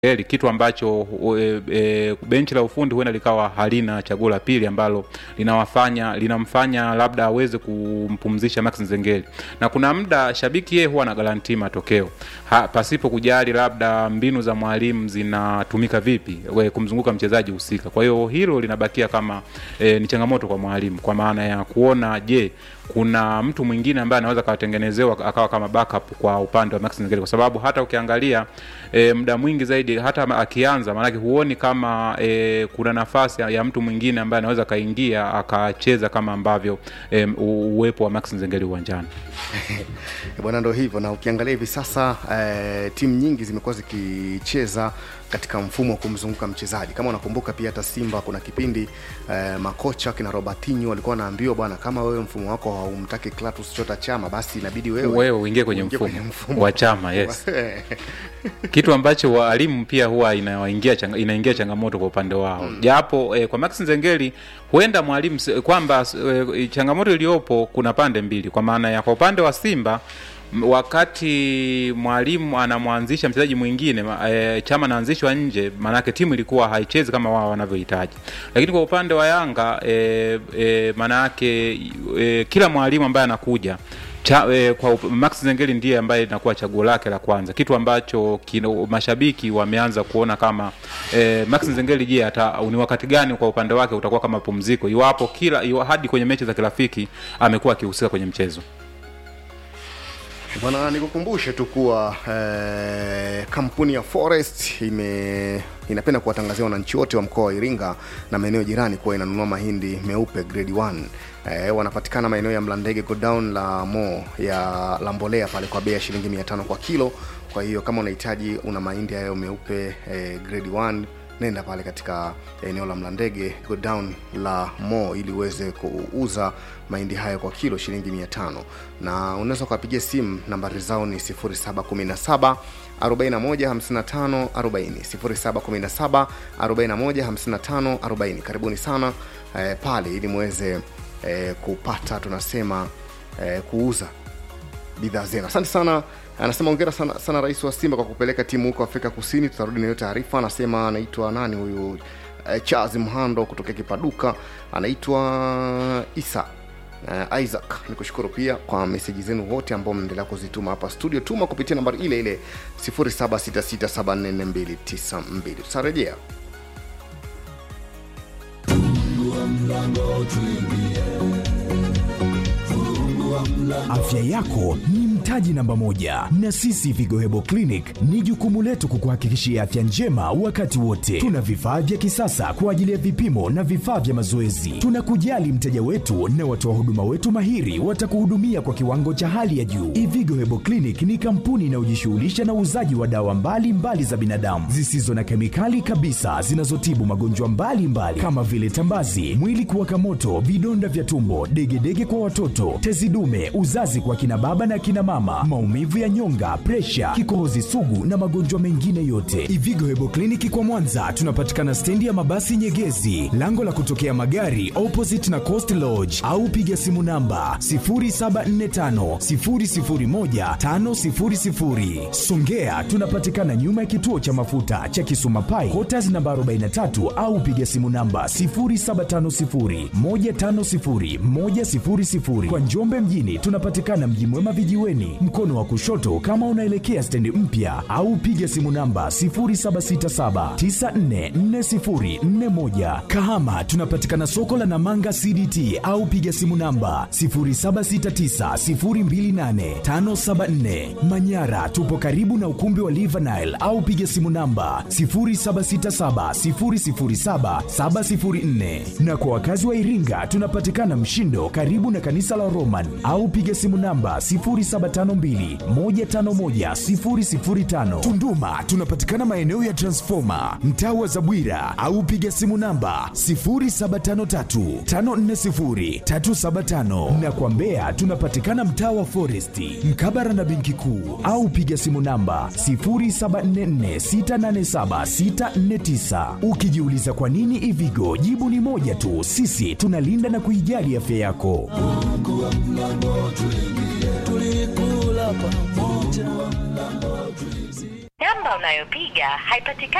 Eli, kitu ambacho e, e, benchi la ufundi huenda likawa halina chaguo la pili ambalo linawafanya linamfanya labda aweze kumpumzisha Max Nzengeli, na kuna muda shabiki yeye huwa anagarantii matokeo ha, pasipo kujali labda mbinu za mwalimu zinatumika vipi we, kumzunguka mchezaji husika. Kwa hiyo hilo linabakia kama e, ni changamoto kwa mwalimu kwa maana ya kuona je, kuna mtu mwingine ambaye anaweza akawatengenezewa akawa kama backup kwa upande wa Max Nzengeli, kwa sababu hata ukiangalia e, muda mwingi zaidi hata akianza, maanake huoni kama e, kuna nafasi ya mtu mwingine ambaye anaweza akaingia akacheza kama ambavyo e, uwepo wa Max Nzengeli uwanjani. Bwana, ndo hivyo. Na ukiangalia hivi sasa eh, timu nyingi zimekuwa zikicheza katika mfumo wa kumzunguka mchezaji. Kama unakumbuka pia hata Simba kuna kipindi eh, makocha kina Robertinho walikuwa wanaambiwa bwana, kama wewe mfumo wako haumtaki Clatous Chota Chama, basi inabidi wewe wewe uingie kwenye uingie mfumo, kwenye mfumo wa Chama yes. kitu ambacho walimu pia huwa inaingia changa, inaingia changamoto kwa upande wao mm. japo eh, kwa Max Nzengeli huenda mwalimu s- kwamba eh, changamoto iliyopo kuna pande mbili, kwa maana ya kwa upande wa Simba m- wakati mwalimu anamwanzisha mchezaji mwingine ma- e, chama anaanzishwa nje, maanake timu ilikuwa haichezi kama wao wanavyohitaji. Lakini kwa upande wa Yanga e, e, maanake e, kila mwalimu ambaye anakuja Cha, e, kwa up- Max Zengeli ndiye ambaye inakuwa chaguo lake la kwanza, kitu ambacho kino, mashabiki wameanza kuona kama e, Max Zengeli, je, hata ni wakati gani kwa upande wake utakuwa kama pumziko, iwapo kila iwa, hadi kwenye mechi za kirafiki amekuwa akihusika kwenye mchezo. Bwana, nikukumbushe tu kuwa eh, kampuni ya Forest ime inapenda kuwatangazia wananchi wote wa mkoa wa Iringa na maeneo jirani kuwa inanunua mahindi meupe grade 1. Eh, wanapatikana maeneo ya Mlandege godown la Mo ya la mbolea pale kwa bei ya shilingi 500 kwa kilo. Kwa hiyo kama unahitaji una mahindi hayo meupe eh, grade 1 nenda pale katika eneo la Mlandege godown la Mo ili uweze kuuza mahindi hayo kwa kilo shilingi 500 na unaweza ukapigia simu nambari zao ni 0717 415540 0717 415540 karibuni sana eh, pale ili muweze eh, kupata tunasema eh, kuuza bidhaa zenu. Asante sana. Anasema ongera sana, sana rais wa Simba kwa kupeleka timu huko Afrika Kusini. Tutarudi na hiyo taarifa. Anasema anaitwa nani huyu eh, Charles Mhando kutokea Kipaduka, anaitwa Isa uh, Isaac. Nikushukuru pia kwa meseji zenu wote ambao mnaendelea kuzituma hapa studio. Tuma kupitia nambari ile ile 0766744292. Tutarejea. Afya yako ni mtaji namba moja, na sisi Vigo Hebo Clinic ni jukumu letu kukuhakikishia afya njema wakati wote. Tuna vifaa vya kisasa kwa ajili ya vipimo na vifaa vya mazoezi. Tunakujali mteja wetu na watoa huduma wetu mahiri watakuhudumia kwa kiwango cha hali ya juu. Ivigo Hebo Clinic ni kampuni inayojishughulisha na uuzaji wa dawa mbalimbali mbali za binadamu zisizo na kemikali kabisa zinazotibu magonjwa mbalimbali mbali, kama vile tambazi, mwili kuwaka moto, vidonda vya tumbo, degedege kwa watoto, tezi dume, uzazi kwa kina baba na kina mama, maumivu ya nyonga, presha, kikohozi sugu na magonjwa mengine yote. Ivigo Hebo Kliniki kwa Mwanza tunapatikana stendi ya mabasi Nyegezi, lango la kutokea magari opposite na Coast Lodge, au piga simu namba 0745 001 500. Songea tunapatikana nyuma ya kituo cha mafuta cha Kisuma Pai, Quarters namba 43 au piga simu namba 0750 150 100. Kwa Njombe mjini tunapatikana Mji Mwema vijiweni, mkono wa kushoto kama unaelekea stendi mpya, au piga simu namba 0767944041. Kahama tunapatikana soko la Namanga CDT au piga simu namba 0769028574. Manyara tupo karibu na ukumbi wa Livanile au piga simu namba 0767007704. Na kwa wakazi wa Iringa tunapatikana Mshindo karibu na kanisa la Roman au piga simu namba 0752151005. Tunduma tunapatikana maeneo ya Transformer mtaa wa Zabwira au piga simu namba 0753540375 na kwa Mbeya tunapatikana mtaa wa Foresti mkabara na benki kuu au piga simu namba 0744687649. Ukijiuliza kwa nini Ivigo, jibu ni moja tu, sisi tunalinda na kuijali afya yako. tulikula pamoja Namba unayopiga haipatikani.